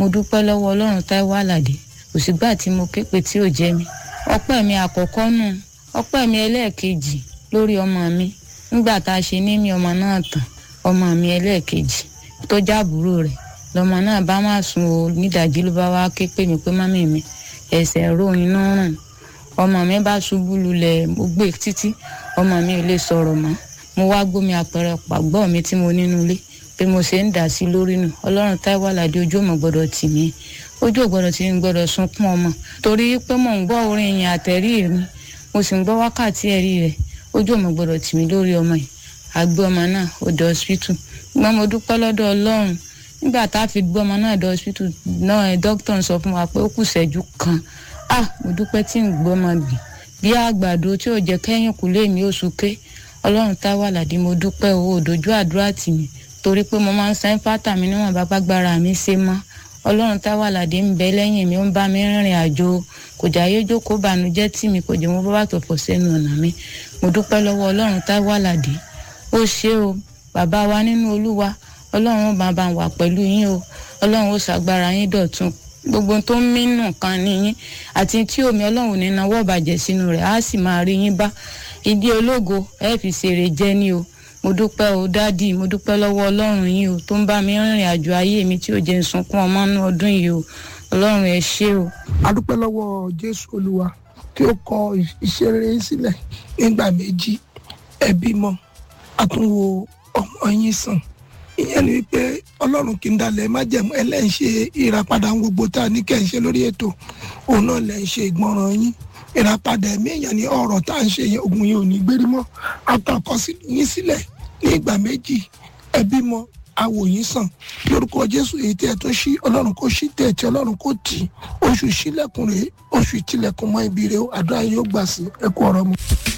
mo dúpẹ́ lọ́wọ́ ọlọ́run táíwò àlàdé kò sígbà tí mo ké pe tí ò jẹ́ mi ọpẹ́ mi àkọ́kọ́ nù ọpẹ́ mi ẹlẹ́ẹ̀kejì lórí ọmọ mi nígbà tá a ṣe ní mi ọmọ náà tán ọmọ mi ẹlẹ́ẹ̀kejì tó jábúrò rẹ̀ lọmọ náà bá má sùn o nídàjí ló bá wá ké pè mí pé mọ́mí mi ẹsẹ̀ ro inú rùn ọmọ mi bá ṣubú lulẹ̀ mo gbé títí ọmọ mi ò lè sọ̀rọ̀ mọ́ mo wá gbómi àpẹẹrẹ pàgbọ́ mi tí mo nínú ilé bí mo ṣe ń dà sí lórí nù ọlọ́run táíwò àlàdé ojú òmò gbọ́dọ̀ tì mí ojú ò gbọ́dọ̀ tì mí gbọ́dọ̀ sunkún ọmọ torí pé mò ń gbọ́ orin yẹn àtẹ̀rí mi mo sì ń gbọ́ wákàtí ẹ̀rí rẹ̀ ojú òmò gbọ́dọ̀ tì mí lórí ọmọ yìí àgbé ọmọ náà ó dé hospital gbọ́n mo dúpẹ́ lọ́dọ̀ ọlọ́run nígbà tá a fi gbé ọmọ náà dé hospital náà dókítà ń sọ fún wa pé ó kù ṣẹ́jú kan ah mo dúpẹ́ tí ń gbọ́ ọmọ bì bí àgbàdo tí ò jẹ́ kẹ́yìn kù lé mi oṣù ké ọlọ́run táíwò àlàdé mo dúpẹ́ owó òdòjú àdúrà tì mí torí pé mo máa ń san pátá mi níwọ̀n bá gbára mi ṣe mọ́ ọlọ́run táíwò àlàdé ń bẹ lẹ́yìn mi ó ń bá mi rìnrìn àjò kò jáyé jókòó bànújẹ́ tì mí kò jẹ́ mo bá bàtò pọ̀ sẹ́nu ọ̀nà mi mo dúpẹ́ lọ́wọ́ ọlọ́run táíwò àlàdé ó ṣé o bàbá wa nínú olúwa ọlọ́run ó bá bá wà pẹ̀lú yín o ọlọ́run ó ṣàgbára yín dọ̀tun gbogbo tó ń mínú kan nìyín àti tí omi ọlọ́run ní náwó bàjẹ́ sínú rẹ̀ á sì máa rí yín bá ìdí ológo ẹ fi ṣeré jẹ́ ní o mo dúpẹ́ o dádì mo dúpẹ́ lọ́wọ́ ọlọ́run yín o tó ń bá mi rìnrìn àjò ayé mi tí ò jẹ́ ń sunkún ọmọ nínú ọdún yìí o ọlọ́run ẹ ṣé o. a dúpẹ́ lọ́wọ́ jésù olúwa tí ó kọ iṣẹ́ rere sílẹ̀ nígbà méjì ẹbí mọ́ àtúnwò ọmọ yín sàn ìyẹn ni wípé ọlọ́run kì í dalẹ̀ májẹ̀mú ẹlẹ́ǹṣe ìràpadà ń gbogbo tá a ní kẹ́ ń ṣe lórí ètò òun náà lẹ́ ń ṣe ìgbọràn yín ìràpadà ẹ̀mí èèyàn ní ọ̀rọ̀ tá à ń ṣe yẹn ogun yìí ò ní gbérí mọ́ àtàkọ yín sílẹ̀ ní ìgbà méjì ẹbí mọ́ awò yín sàn lórúkọ jésù èyí tí ẹ tún ṣí ọlọ́run kò ṣí tẹ̀ tí ọlọ́run kò tì oṣù sílẹ̀kùn rèé oṣù ìtìlẹ̀kùn mọ́ ibi rèé àdúrà yóò gbà sí ẹkú ọ̀rọ̀ mu.